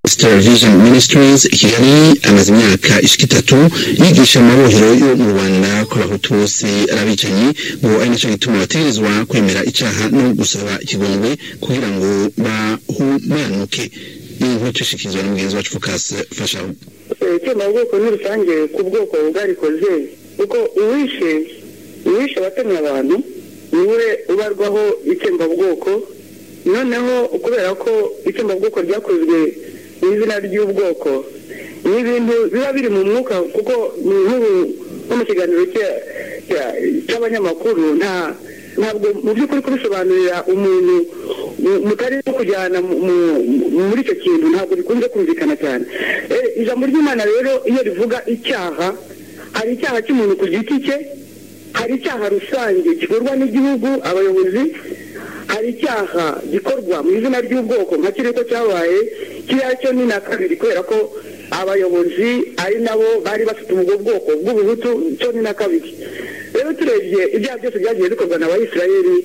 Star Vision Ministries Kigali amaze imyaka ishika itatu yigisha amabohero yo mu Rwanda ku bahutu bose arabicanyi ngo ari naco gituma bategerezwa kwemera icaha no gusaba ikigongwe kugira ngo bahumanuke iyi nkuru ishikizwa n'umugenzi wacu Focus Fashaho icyo bwoko ni rusange ku bwoko bwarikoze kuko uwishe uwishe abatemye abantu niwe ubarwaho itsembabwoko noneho kubera ko itsembabwoko ryakozwe mu izina ry'ubwoko ni ibintu biba biri mu mwuka kuko nk'ubu nko mu kiganiro cy'abanyamakuru nta ntabwo mu by'ukuri kubisobanurira umuntu mutari no kujyana muri icyo kintu ntabwo bikunze kumvikana cyane ijambo ry'imana rero iyo rivuga icyaha hari icyaha cy'umuntu ku giti cye hari icyaha rusange gikorwa n'igihugu abayobozi hari icyaha gikorwa mu izina ry'ubwoko nka kiri ko cyabaye kiriya cyo ni na kabiri kubera ko abayobozi ari nabo bari bafite ubwo bwoko bw'ubuhutu cyo ni na kabiri rero turebye ibyaha byose byagiye bikorwa na bayisirayeri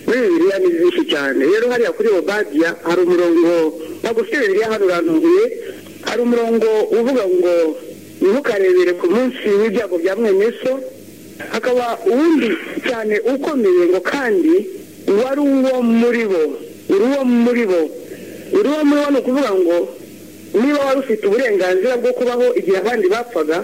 muri bibiliya ni byinshi cyane rero hariya kuri obadiya hari umurongo magufi bibiliya hano urantunguye hari umurongo uvuga ngo ntukarebere ku munsi w'ibyago bya mwene so hakaba uwundi cyane ukomeye ngo kandi wari uwo muri bo uri uwo muri bo uri uwo muri bo ni ukuvuga ngo niba wari ufite uburenganzira bwo kubaho igihe abandi bapfaga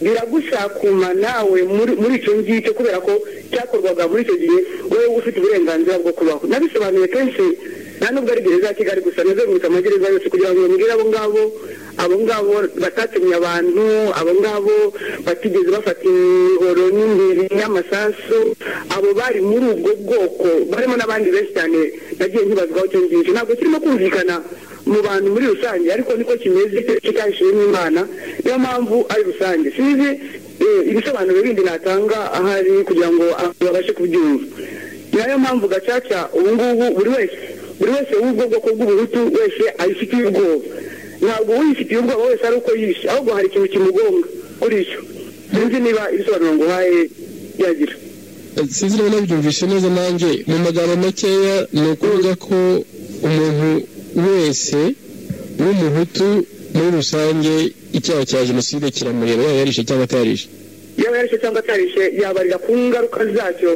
biragushakuma nawe muri icyo ngicyo kubera ko cyakorwaga muri icyo gihe wowe ufite uburenganzira bwo kubaho nabisobanuye kenshi nta nubwo ari gereza ya kigali gusa nazengurutse amagereza yose kugira ngo bambwire abo ngabo abo ngabo batatemye abantu abo ngabo batigeze bafata imihoro n'imbere y'amasasu abo bari muri ubwo bwoko barimo n'abandi benshi cyane nagiye nkibazwaho icyo ngicyo ntabwo kirimo kumvikana mu bantu muri rusange ariko niko kimeze kitahishije n'imana niyo mpamvu ari rusange sinzi ibisobanuro bindi natanga ahari kugira ngo abantu babashe kubyumva niyo mpamvu gacaca ubu ngubu buri wese buri wese w'ubwo bwoko bw'ubuhutu wese ayifitiye ubwoba ntabwo uyifitiye ubwoba wese ari uko yishe ahubwo hari ikintu kimugonga kuri icyo sinzi niba ibisobanuro nguhaye byagira sinzi niba nabyumvise neza nanjye mu magambo makeya ni ukuvuga ko umuntu wese w'umuhutu muri rusange icyaha cya jenoside kiramureba yaba yarishe cyangwa atarishe yaba yarishe cyangwa atarishe yabarira ku ngaruka zacyo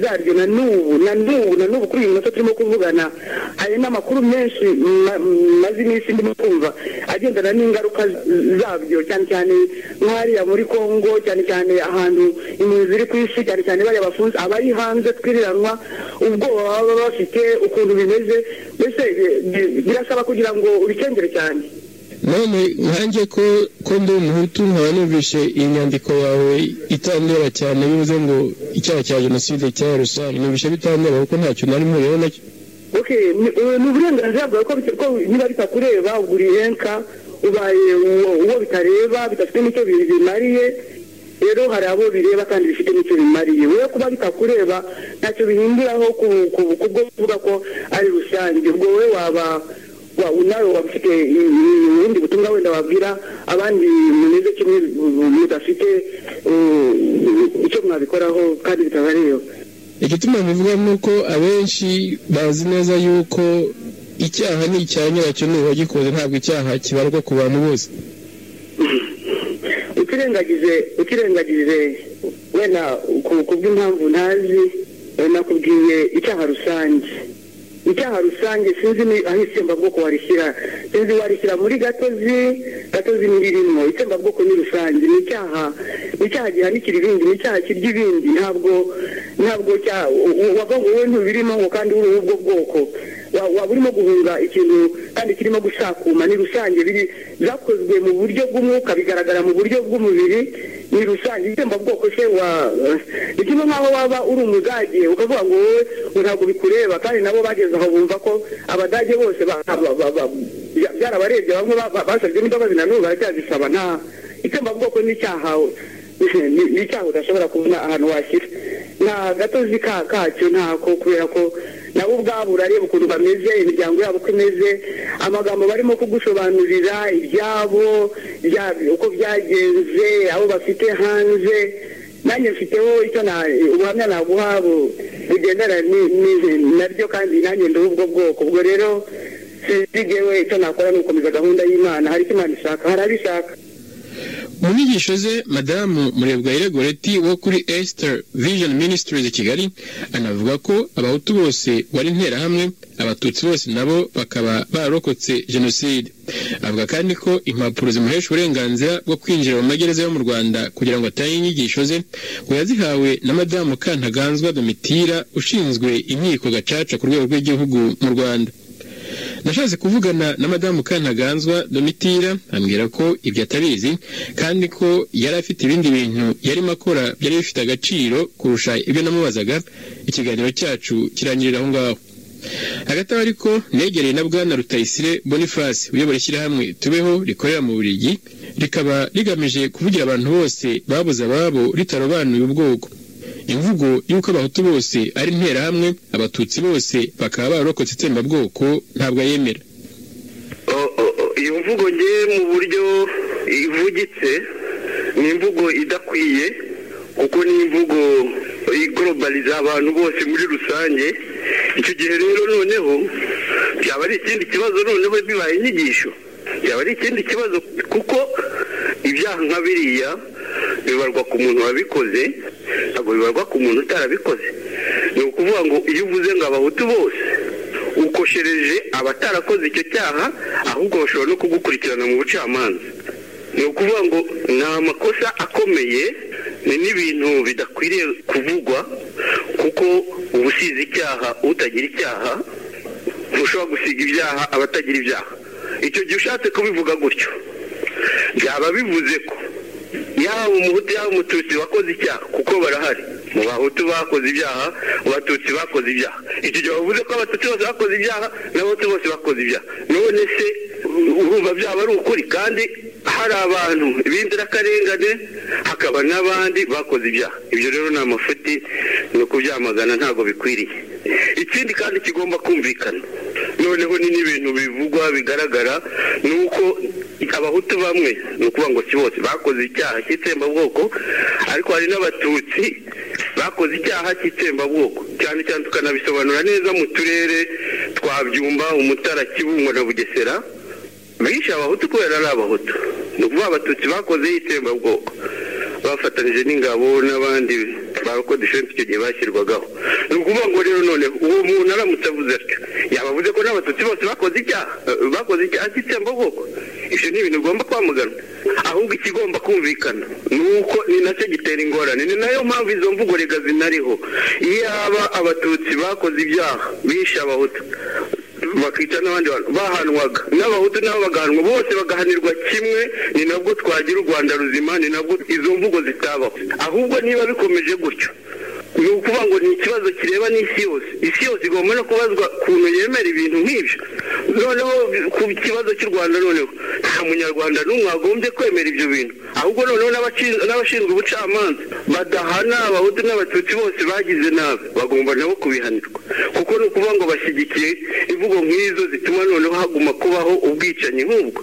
zaryo na n'ubu na n'ubu na n'ubu kuri iyi minota turimo kuvugana hari n'amakuru menshi maze iminsi ndimo kumva agendana n'ingaruka zabyo cyane cyane nk'ahariya muri congo cyane cyane ahantu impunzi ziri ku isi cyane cyane bariya bafunze abari hanze twiriranwa ubwoba baba bafite ukuntu bimeze mbese birasaba kugira ngo ubikengere cyane none nkange ko ko ndi umuhutu nkaba numvise iyi nyandiko yawe itandura cyane bivuze ngo icyaha cya jenoside cyaha rusange numvise bitandura kuko ntacyo nari mpuriyeho nacyo ni uburenganzira bwawe ko niba bitakureba ugura ihenka ubaye uwo bitareba bidafite n'icyo bimariye rero hari abo bireba kandi bifite n'icyo bimariye wowe kuba bitakureba ntacyo bihinduraho kubwo kuvuga ko ari rusange ubwo wowe waba nawe waba ufite ubundi butumwa wenda wabwira abandi mumeze kimwe mudafite icyo mwabikoraho kandi bitabareba igituma bivuga ni uko abenshi bazi neza yuko icyaha ni icya nyiracyo ni uwagikoze ntabwo icyaha kibarwa ku bantu bose utirengagije utirengagije wenda ku bw'impamvu ntazi nakubwiye icyaha rusange icyaha rusange sinzi aho itsembabwoko warishyira sinzi warishyira muri gatozi gatozi ntiririmo itsembabwoko ni rusange ni icyaha ni icyaha gihanikira ibindi ni icyaha kirya ibindi ntabwo ntabwo wavuga ngo wowe ntubirimo ngo kandi uri ubwo bwoko waba urimo guhunga ikintu kandi kirimo gushakuma ni rusange biri byakozwe mu buryo bw'umwuka bigaragara mu buryo bw'umubiri ni rusange itsembabwoko se wa ni kimwe nk'aho waba uri umudage ukavuga ngo wowe ntabwo bikureba kandi nabo bageze aho bumva ko abadage bose byarabarebye bamwe basabye n'imbabazi na n'ubu baracyazisaba nta itsembabwoko n'icyaha ni icyaha udashobora kubona ahantu washyira nta gatozi kacyo ntako kubera ko nabo ubwabo urareba ukuntu bameze imiryango yabo uko imeze amagambo barimo kugusobanurira ibyabo uko byagenze abo bafite hanze nanjye mfiteho icyo ubuhamya naguha bugendana naryo kandi nanjye ndi ubwo bwoko ubwo rero sinzi we icyo nakora ni ugukomeza gahunda y'imana hari icyo imana ishaka hari abishaka mu nyigisho ze madamu murebwayire goreti wo kuri esiter vision ministries kigali anavuga ko abahutu bose bari interahamwe abatutsi bose nabo bakaba bararokotse jenoside avuga kandi ko impapuro zimuhesha uburenganzira bwo kwinjira mu magereza yo mu rwanda kugira ngo atange inyigisho ze ngo yazihawe na madamu kantaganzwa domitira ushinzwe inkiko gacaca ku rwego rw'igihugu mu rwanda nashatse kuvugana na madamu kantaganzwa domitira ambwira ko ibyo atabizi kandi ko yari afite ibindi bintu yarimo akora byari bifite agaciro kurusha ibyo namubazaga ikiganiro cyacu kirangirira aho ngaho hagati aho ariko negereye na bwana rutayisire boniface uyobora ishyirahamwe tubeho rikorera mu burigi rikaba rigamije kuvugira abantu bose babuze ababo ritarobanuye ubwoko imvugo y'uko abahutu bose ari interahamwe abatutsi bose bakaba bararokotse itsembabwoko ntabwo ayemera iyo mvugo nge mu buryo ivugitse ni imvugo idakwiye kuko ni imvugo igorobariza abantu bose muri rusange icyo gihe rero noneho byaba ari ikindi kibazo noneho bibaye inyigisho byaba ari ikindi kibazo kuko ibyaha nka biriya bibarwa ku muntu wabikoze ntabwo bibarwa ku muntu utarabikoze ni ukuvuga ngo iyo uvuze ngo abahutu bose ukoshereje abatarakoze icyo cyaha ahubwo bashobora no kugukurikirana mu bucamanza ni ukuvuga ngo ni amakosa akomeye ni n'ibintu bidakwiriye kuvugwa kuko uba usize icyaha utagira icyaha ntushobora gusiga ibyaha abatagira ibyaha icyo gihe ushatse kubivuga gutyo byaba bivuze ko yaba umuhutu yaba umututsi wakoze icyaha kuko barahari mu bahutu bakoze ibyaha mu batutsi bakoze ibyaha icyo gihe bavuze ko abatutsi bose bakoze ibyaha n'abahutu bose bakoze ibyaha none se urumva byaba ari ukuri kandi hari abantu b'inzirakarengane hakaba n'abandi bakoze ibyaha ibyo rero ni amafuti ni ukubyamagana ntabwo bikwiriye ikindi kandi kigomba kumvikana noneho ni n'ibintu bivugwa bigaragara ni uko abahutu bamwe ni ukuvuga ngo si bose bakoze icyaha cy'itsembabwoko ariko hari n'abatutsi bakoze icyaha cy'itsembabwoko cyane cyane tukanabisobanura neza mu turere twa byumba umutara kibungo na bugesera bishe abahutu kubera ari abahutu ni ukuvuga abatutsi bakoze itsembabwoko bafatanije n'ingabo n'abandi bakodesheje icyo gihe bashyirwagaho ni ukuvuga ngo rero noneho uwo muntu aramutse avuze atyo yabavuze ko n'abatutsi bose bakoze icyaha bakoze icyaha cy'itsembabwoko ibyo ni ibintu bigomba kwamagana ahubwo ikigomba kumvikana ni uko ni nacyo gitera ingorane ni nayo mpamvu izo mvugo rega zinariho iyaba abatutsi bakoze ibyaha bishe abahutu bakica n'abandi bantu bahanwaga n'abahutu nabo bagahanwa bose bagahanirwa kimwe ni nabwo twagira u rwanda ruzima ni nabwo izo mvugo zitabaho ahubwo niba bikomeje gutyo ni ukuvuga ngo ni ikibazo kireba n'isi yose isi yose igomba no kubazwa ukuntu yemera ibintu nk'ibyo noneho ku kibazo cy'u rwanda noneho nta munyarwanda n'umwe wagombye kwemera ibyo bintu ahubwo noneho n'abashinzwe ubucamanza badahana abahutu n'abatutsi bose bagize nabi bagomba nabo kubihanirwa kuko ni ukuvuga ngo bashyigikiye imvugo nk'izo zituma noneho haguma kubaho ubwicanyi nk'ubwo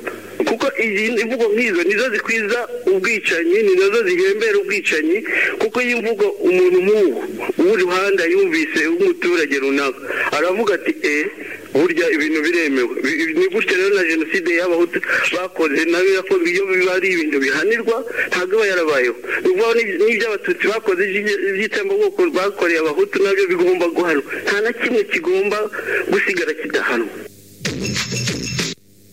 kuko imvugo nk'izo nizo zikwiza ubwicanyi ni nazo zihembera ubwicanyi kuko iyo imvugo umuntu nk'uwo w'uruhande yumvise w'umuturage runaka aravuga ati eee burya ibintu biremewe ni gutya rero na jenoside y'abahutu bakoze nayo yakoze iyo biba ari ibintu bihanirwa ntabwo iba yarabayeho ni ukuvuga n'ibyo abatutsi bakoze iby'itsembabwoko bakoreye abahutu nabyo bigomba guhanwa nta na kimwe kigomba gusigara kidahanwa